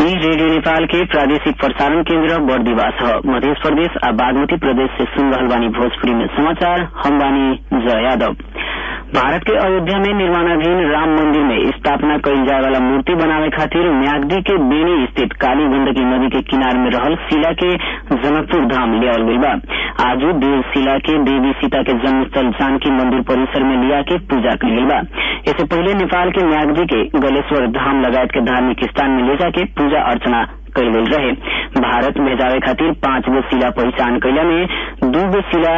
ई रेडियो नेपाल के प्रादेशिक प्रसारण केन्द्र बर्दिवास ह मध्य प्रदेश आ बागमती प्रदेश से सुन रहल बानी भोजपुरी में समाचार हम बानी जय यादव भारत के अयोध्या में निर्माणाधीन राम मंदिर में स्थापना कईल जाए वाला मूर्ति बनावे खातिर म्याग्दी के बेनी स्थित काली गंडकी नदी के किनार में रहल शिला के जनकपुर धाम लियावल गईल बा आजू देव शिला के देवी सीता के जन्मस्थल जानकी मंदिर परिसर में लिया के पूजा कईल गईल बा इससे पहले नेपाल के म्याग्दी के गलेश्वर धाम लगायत के धार्मिक स्थान में ले जाके पूजा अर्चना कईल गईल रहे भारत भेजावे खातिर पांच गो शिला पहचान कैला में दू गो शिला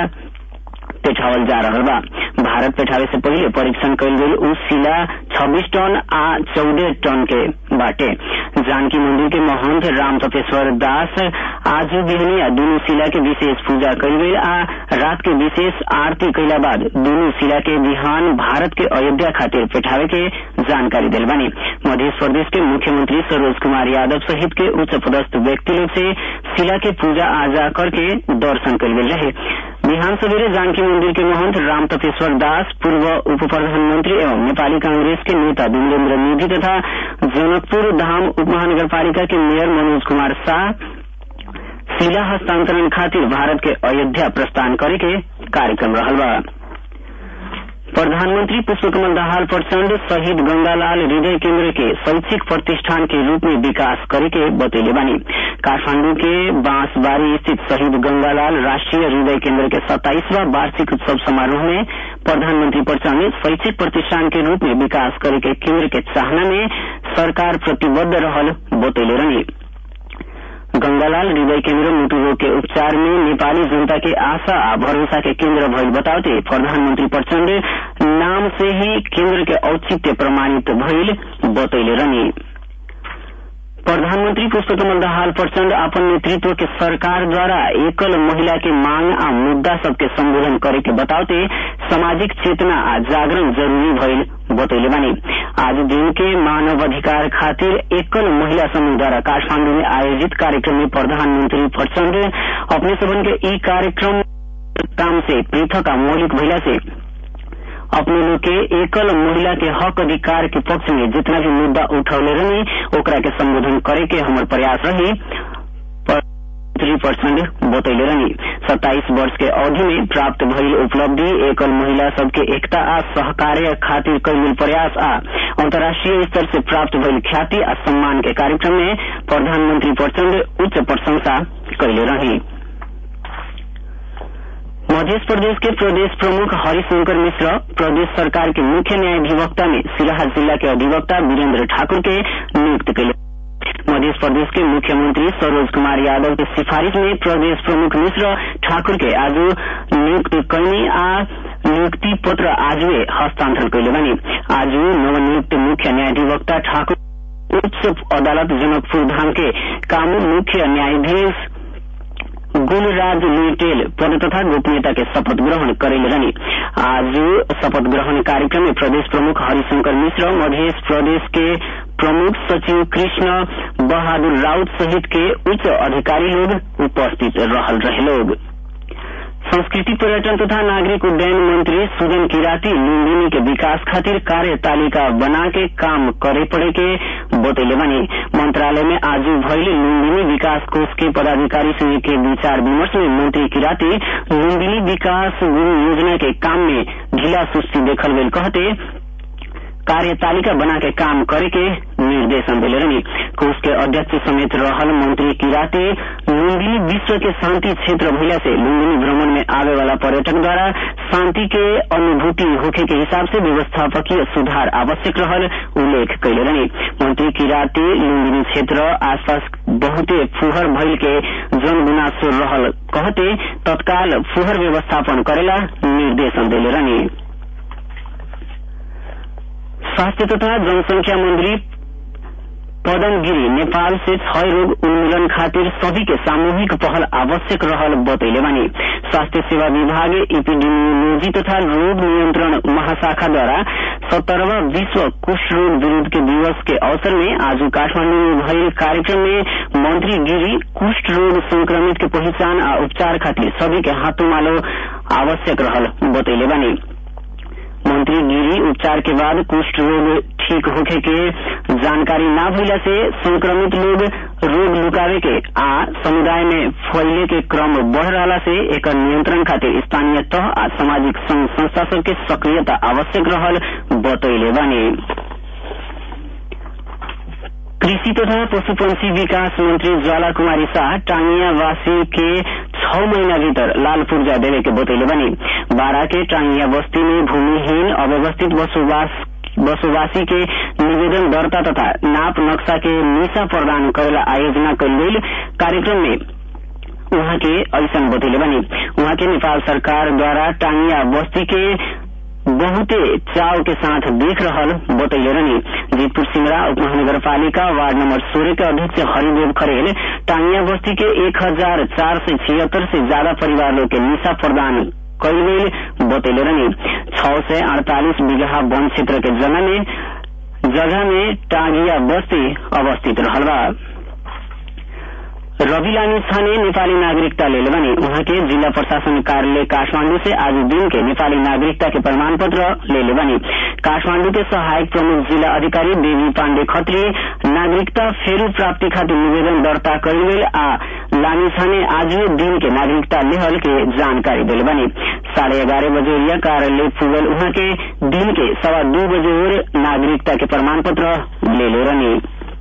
पेठावल जा रहल बा भारत पेठावे से पहले परीक्षण कईल गईल उ शिला छब्बीस टन आ चौदह टन के बाटे जानकी मंदिर के महंत राम तपेश्वर दास आज बिहनिया दूनू शिला के विशेष पूजा कईल गईल आ रात के विशेष आरती कैला बाद दूनू शिला के बिहान भारत के अयोध्या खातिर पेठावे के जानकारी दिल बानी मध्य प्रदेश के मुख्यमंत्री सरोज कुमार यादव सहित के उच्च पदस्थ व्यक्ति लोग से शिला के पूजा आजा करके दर्शन कईल गईल रहे बिहान सवेरे जानकी मंदिर के महंत राम तपेश्वर दास पूर्व उप प्रधानमंत्री एवं नेपाली कांग्रेस के नेता विमलेन्द्र निधि तथा जनकपुर धाम उप महानगरपालिका के मेयर मनोज कुमार शाह शिला हस्तांतरण खातिर भारत के अयोध्या प्रस्थान करे के कार्यक्रम रहल बा प्रधानमंत्री पुष्पकमल दाहाल प्रचंड शहीद गंगालाल हृदय केंद्र के शैक्षिक प्रतिष्ठान के रूप में विकास करे के बतैले बानी काठमांडू के बांसबारी स्थित शहीद गंगालाल राष्ट्रीय हृदय केंद्र के सत्ताईसवा वार्षिक उत्सव समारोह में प्रधानमंत्री प्रचंड शैक्षिक प्रतिष्ठान के रूप में विकास करे के केंद्र के चाहना में सरकार प्रतिबद्ध रहल बतैले रही गंगालाल हृदय केंद्र मुटु रोग के उपचार में नेपाली जनता के आशा आ भरोसा के केंद्र भइल बताते प्रधानमंत्री प्रचंड नाम से ही केंद्र के औचित्य प्रमाणित भइल बतैले रही प्रधानमंत्री पुष्पकमल दाहाल प्रचंड अपन नेतृत्व के सरकार द्वारा एकल महिला के मांग आ मुद्दा सबके संबोधन करे के बताते सामाजिक चेतना आ जागरण जरूरी भइल बतैले बानी आज दिन के मानव अधिकार खातिर एकल महिला समूह द्वारा काठमांडू में आयोजित कार्यक्रम में प्रधानमंत्री प्रचंड अपने सबन के ई कार्यक्रम काम से पृथक आ मौलिक महिला से अपने लोग के एकल महिला के हक अधिकार के पक्ष में जितना भी मुद्दा उठौले रही ओकरा के संबोधन करे के हमर प्रयास रही थ्री परसेंट बतैले रही सत्ताईस वर्ष के अवधि में प्राप्त भइल उपलब्धि एकल महिला सबके एकता आ सहकार्य खातिर कैल प्रयास आ अंतर्राष्ट्रीय स्तर से प्राप्त भइल ख्याति आ सम्मान के कार्यक्रम में प्रधानमंत्री प्रचंड उच्च प्रशंसा कैले रही मध्य प्रदेश के प्रदेश प्रमुख हरिशंकर मिश्र प्रदेश सरकार के मुख्य न्यायाधिवक्ता में सिराहा जिला के अधिवक्ता वीरेंद्र ठाकुर के नियुक्त कैले मध्य प्रदेश के मुख्यमंत्री सरोज कुमार यादव के सिफारिश में प्रदेश प्रमुख मिश्र ठाकुर के आज नियुक्त कैनी आ नियुक्ति पत्र आजुए हस्तांतरण कैले बनी आज नवनियुक्त मुख्य न्यायाधिवक्ता ठाकुर उच्च अदालत जनकपुर धाम के कानून मुख्य न्यायाधीश गुलराज लुइटेल पद तथा गोपनीयता के शपथ ग्रहण करेले रही आज शपथ ग्रहण कार्यक्रम में प्रदेश प्रमुख हरिशंकर मिश्र मध्य प्रदेश के प्रमुख सचिव कृष्ण बहादुर राउत सहित के उच्च अधिकारी लोग उपस्थित रहल रहे लोग संस्कृति पर्यटन तथा नागरिक उड्डयन मंत्री सुजन किराती लुम्बिनी के विकास खातिर कार्य तालिका बना के काम करे पड़े के बतैले बनी मंत्रालय में आज भइल लुम्बिनी विकास कोष के पदाधिकारी संघ के विचार विमर्श में मंत्री किराती लुम्बिनी विकास योजना के काम में ढीला सुस्ती देखल गई कहते कार्य तालिका बना के काम करे के निर्देशन दिले रही कोष के अध्यक्ष समेत रहल मंत्री किराते लुम्बिनी विश्व के शांति क्षेत्र भइला से लुम्बिनी भ्रमण में आवे वाला पर्यटक द्वारा शांति के अनुभूति होखे के हिसाब से व्यवस्थापकीय सुधार आवश्यक रहल उल्लेख कैले रही मंत्री किराते लुम्बिनी क्षेत्र आसपास बहुते फुहर भइल के जन गुनासो रहल कहते तत्काल फुहर व्यवस्थापन करेला निर्देशन दिले रही स्वास्थ्य तथा जनसंख्या मंत्री पदम गिरी नेपाल से क्षय रोग उन्मूलन खातिर सभी के सामूहिक पहल आवश्यक रहल बतैले बानी स्वास्थ्य सेवा विभाग इपिडेमियोलॉजी तथा रोग नियंत्रण महाशाखा द्वारा सत्तरवा विश्व कुष्ठ रोग विरोध के दिवस के अवसर में आज काठमांडू में भइल कार्यक्रम में मंत्री गिरी कुष्ठ रोग संक्रमित के पहचान आ उपचार खातिर सभी के हाथों मालो आवश्यक रहल बतैले बानी मंत्री गिरी उपचार के बाद कुष्ठ रोग ठीक होखे के जानकारी न भइला से संक्रमित लोग रोग लुकावे के आ समुदाय में फैले के क्रम बढ़ रहा से एकर नियंत्रण खातिर स्थानीय तह आ सामाजिक संघ संस्था सबके सक्रियता आवश्यक रहल बतैले बानी कृषि तथा पशुपंछी विकास मंत्री ज्वाला कुमारी शाह टांगियावासी के छह महीना भीतर लाल पूर्जा देवे के बतैले बनी बारा के टांगिया बस्ती में भूमिहीन अव्यवस्थित बसोबास बसोबासी के निवेदन दर्ता तथा नाप नक्शा के निशा प्रदान करेला आयोजना कल गई कार्यक्रम में उहाँ के ऐसा बतैले बनी उहाँ के नेपाल सरकार द्वारा टांगिया बस्ती के बहुते चाव के साथ देख रहल बतैले रहनी जीतपुर सिमरा उप महानगरपालिका वार्ड नंबर सोलह के अध्यक्ष हरिदेव खरेल टांगिया बस्ती के एक हजार चार सय छिहत्तर से ज्यादा परिवार लोग के निशा प्रदान कल गई बतैले रहनी छह सय अड़तालीस बीघा वन क्षेत्र के जगह में जगह में टांगिया बस्ती अवस्थित रहल बा रवि लामी छाने नेपाली नागरिकता ले बने उहाँ के जिला प्रशासन कार्यालय काठमांडू से आज दिन के नेपाली नागरिकता के प्रमाण पत्र ले बने काठमांडू के सहायक प्रमुख जिला अधिकारी देवी पाण्डे खत्री नागरिकता फेरू प्राप्ति खातिर निवेदन दर्ता कल गई आ लामी छाने आज दिन के नागरिकता लेहल के जानकारी दिले बने साढ़े ग्यारह बजे यह कार्यालय पुगल उहाँ के दिन के सवा दू बजे और नागरिकता के प्रमाण पत्र ले ले रहने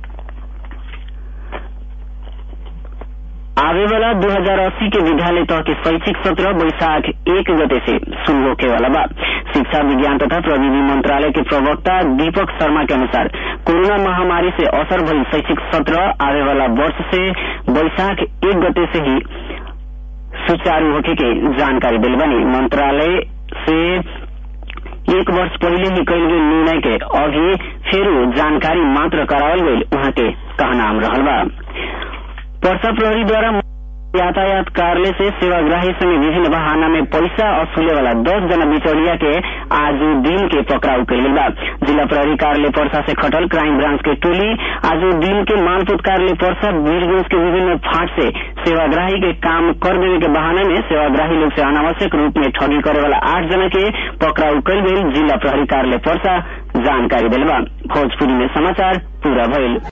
आवे वाला 2080 के विद्यालय तह के शैक्षिक सत्र बैशाख एक गते से शुरू होके वाला बा शिक्षा विज्ञान तथा प्रविधि मंत्रालय के प्रवक्ता दीपक शर्मा के अनुसार कोरोना महामारी से असर भई शैक्षिक सत्र आवे वाला वर्ष से बैशाख एक गते से ही सुचारू होके के जानकारी दिल बनी मंत्रालय से एक वर्ष पहले ही कल गई निर्णय के अभी फिर जानकारी मात्र करावल गई वहाँ के कहनाम रहल बा पर्सा प्रहरी द्वारा यातायात कार्यालय से सेवाग्राही संगे विभिन्न बहाना में पैसा वसूले वाला दस जना बिचौलिया के आज दिन के पकड़ाउ कल बा जिला प्रहरी कार्यालय पर्सा से खटल क्राइम ब्रांच के टोली आज दिन के मानपुत कार्यालय पर्सा वीरगंज के विभिन्न फाट से सेवाग्राही के काम कर देने के बहाने में सेवाग्राही लोग से अनावश्यक रूप में ठगी करे वाला आठ जना के पकड़ाउ कल गई जिला प्रहरी कार्यालय पर्सा जानकारी दिलवा भोजपुरी में समाचार पूरा भइल